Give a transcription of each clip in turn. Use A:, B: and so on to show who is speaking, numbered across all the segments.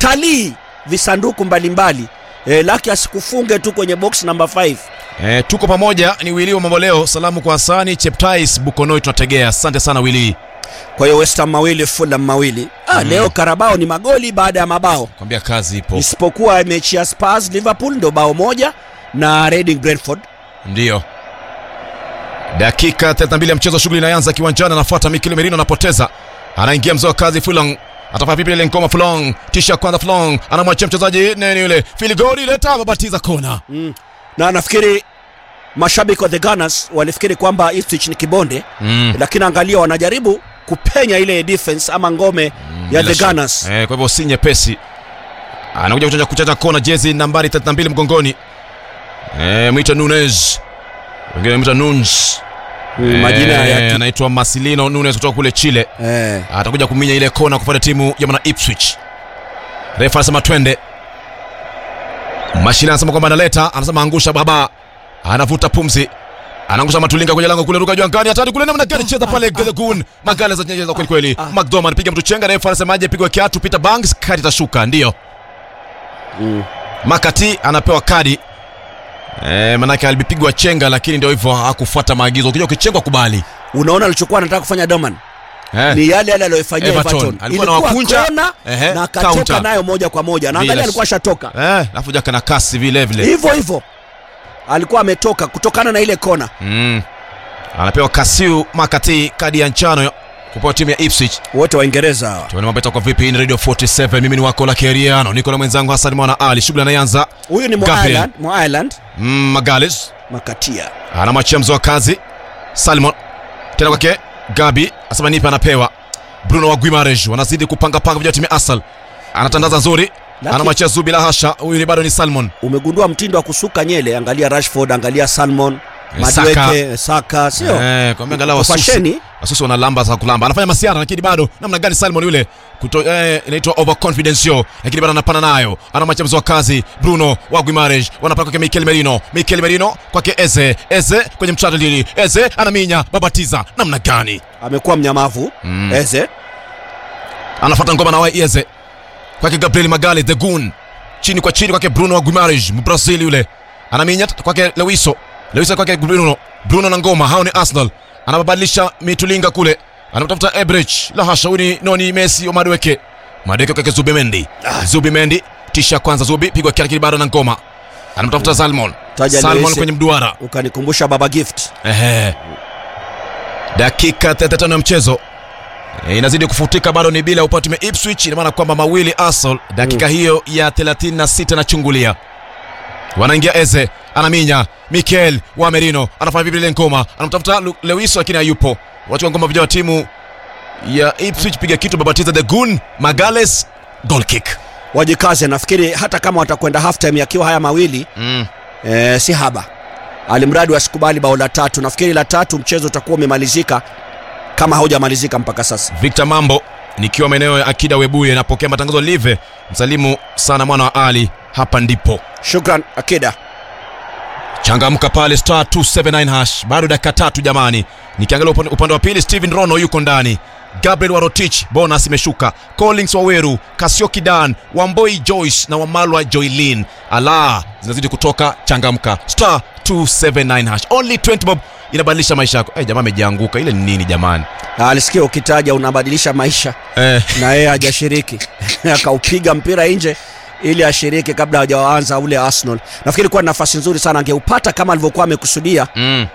A: talii visanduku mbalimbali e, laki asikufunge tu kwenye box namba 5
B: E, tuko pamoja ni Wili wa Mamboleo. Salamu kwa Hasani Cheptais Bukonoi, tunategea. Asante sana Wili.
A: kwa hiyo West Ham mawili Fulham mawili ah, leo Karabao ni magoli baada ya mabao
B: Kwambia kazi ipo.
A: isipokuwa mechi ya Spurs Liverpool ndio bao moja na Reading Brentford
B: Ndiyo. Dakika 32 ya mchezo, shughuli inaanza kiwanjani. Anafuata Mikel Merino, anapoteza, anaingia mzee wa kazi Fulong atafanya vipi ile ngoma Fulong, tisha kwanza Fulong anamwachia mchezaji nani yule Filigori, leta babatiza kona.
A: na nafikiri mashabiki wa the Gunners walifikiri kwamba Ipswich ni kibonde
B: Mm.
A: lakini angalia wanajaribu kupenya ile defense ama ngome ya
B: Bila
A: the
B: shaka.
A: Gunners
B: Eh, kwa hivyo si nyepesi. Anakuja kuchanja kuchanja kona, jezi nambari 32 mgongoni. Eh, mwita Nunes. Wengine mwita Nunes.
A: Mm, majina
B: Eh,
A: ya ki-
B: anaitwa Marcelino Nunes kutoka kule Chile.
A: eh,
B: atakuja kuminya ile kona kufuata timu ya mwana Ipswich. Refa anasema twende. Mashine anasema kwamba analeta, anasema angusha baba, anavuta pumzi, anaangusha matulinga kwenye lango kule, ruka juu angani, hatari kule, namna gani cheza pale Gedegun, magala za nyeza kweli kweli. McDormand piga mtu chenga, refa anasemaje, pigwa kiatu, Peter Banks, kadi itashuka, ndio
A: mm.
B: Makati anapewa kadi Eh, manake alipigwa chenga lakini ndio hivyo hakufuata maagizo. Ukija ukichengwa kubali.
A: unaona alichokuwa anataka kufanya Doman
B: Eh.
A: ni yale yale aliyofanyia
B: Everton.
A: Everton.
B: Alikuwa
A: Ilikuwa
B: anawakunja,
A: kona
B: ehe,
A: na akatoka
B: counter.
A: nayo moja kwa moja na
B: Bila
A: angalia
B: sh-
A: alikuwa ashatoka
B: Eh, alafu jaka na kasi vile vile.
A: hivyo hivyo alikuwa ametoka kutokana na ile kona
B: Mm. Anapewa Kasiu Makati kadi ya njano kupewa timu ya Ipswich.
A: wote Waingereza hawa
B: Tuone mambo itakuwa vipi. Hii ni Radio 47. Mimi ni wako la Keriano. Niko na mwenzangu Hassan Mwana Ali. Shughuli anaanza.
A: huyu ni
B: Gabriel.
A: Ireland mwa Ireland
B: Mm, Magales
A: Makatia
B: anamwachia mzoa kazi. Salmon tena kwake Gabi asema nipe, anapewa Bruno wa Guimares. Wanazidi kupanga panga vijana timu ya Arsenal. Anatandaza nzuri.
A: Laki-
B: Anamwachia Zubi la hasha. Huyu ni bado ni Salmon.
A: umegundua mtindo wa kusuka nyele angalia Rashford angalia Salmon
B: Eh, Saka.
A: Madueke Saka sio
B: Eh, kwa angalau wasusi.
A: fasheni
B: Wasusi wana lamba za kulamba. Anafanya masiara lakini bado namna gani Salmon yule kuto eh, inaitwa overconfidence yo, lakini bado anapana nayo. Anamwacha mzoa kazi Bruno wa Guimares. Wanapaka kwa Mikel Merino. Mikel Merino kwake Eze. Eze kwenye mchado lili. Eze anaminya babatiza. Namna gani?
A: amekuwa mnyamavu
B: Mm.
A: Eze
B: Anafuata ngoma na wae Eze. Kwake Gabriel Magale the Goon. Chini kwa chini kwake Bruno wa Guimares, Mbrazil yule. Anaminya kwake Lewiso. Lewiso kwake Bruno. Bruno na ngoma. Hao ni Arsenal. Anabadilisha mitulinga kule. Anamtafuta Ebrich. La hasha huyu ni Noni Messi wa Madueke. Madueke kwake Zubi Mendi. Zubi Mendi. Tisha kwanza Zubi pigwa kia lakini bado na ngoma. Anamtafuta Salmon.
A: Taja
B: Salmon
A: Lewis.
B: kwenye mduara.
A: ukanikumbusha Baba Gift
B: Ehe. Dakika 35 ya mchezo e, inazidi kufutika, bado ni bila upande wa Ipswich, ina maana kwamba mawili Arsenal. Dakika hiyo ya 36 nachungulia, wanaingia Eze, anaminya Mikel wa Merino, anafanya vipi ile ngoma, anamtafuta Lu- Lewiso lakini hayupo. Wachukua ngoma vijana wa timu ya Ipswich, piga kitu, babatiza the Goon Magales, goal kick.
A: wajikaze nafikiri hata kama watakwenda half time yakiwa haya mawili
B: Mm.
A: e, si haba alimradi wasikubali bao la tatu nafikiri la tatu mchezo utakuwa umemalizika kama haujamalizika mpaka sasa
B: Victor Mambo nikiwa maeneo ya Akida Webuye, napokea matangazo live. Msalimu sana mwana wa Ali, hapa ndipo
A: shukran akida
B: changamka pale star 279 hash bado dakika tatu jamani nikiangalia upande, upande wa pili steven rono yuko ndani gabriel warotich bonus imeshuka collins waweru kasioki dan wamboi joyce na wamalwa joylin ala zinazidi kutoka changamka star 279 hash only 20 bob inabadilisha maisha yako hey, jamaa amejianguka ile ni nini jamani
A: alisikia ukitaja unabadilisha maisha
B: eh,
A: na yeye hajashiriki akaupiga mpira nje ili ashiriki kabla hajaanza ule Arsenal. Nafikiri kuwa ni nafasi nzuri sana, angeupata kama alivyokuwa amekusudia.
B: mm.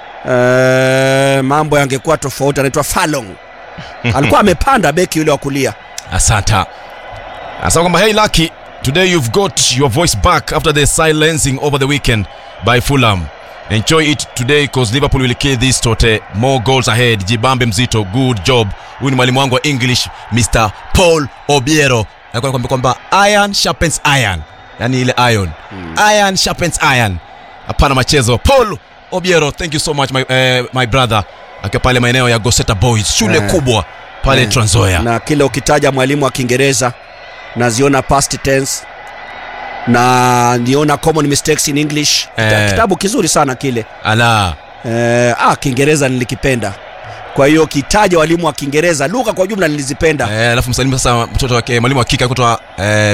A: E, mambo yangekuwa tofauti. Anaitwa Falong, alikuwa amepanda beki yule wa kulia.
B: asanta anasema kwamba hey lucky today you've got your voice back after the silencing over the weekend by fulham enjoy it today cause liverpool will kill this tote more goals ahead jibambe mzito good job huyu ni mwalimu wangu wa english mr paul obiero alikuwa anakuambia kwamba iron sharpens iron yani ile iron iron sharpens iron hapana machezo paul obiero thank you so much my, eh, my brother akiwa pale maeneo ya goseta boys shule
A: Eh.
B: kubwa pale
A: Eh.
B: transoya
A: na kile ukitaja mwalimu wa Kiingereza naziona past tense na niona common mistakes in English. Kita-
B: Eh.
A: Kitabu kizuri sana kile.
B: ala
A: Eh, ah, Kiingereza nilikipenda. Kwa hiyo kitaja walimu wa Kiingereza, lugha kwa ujumla nilizipenda.
B: Eh, alafu msalimu sasa mtoto wake mwalimu wa kike kutoa eh,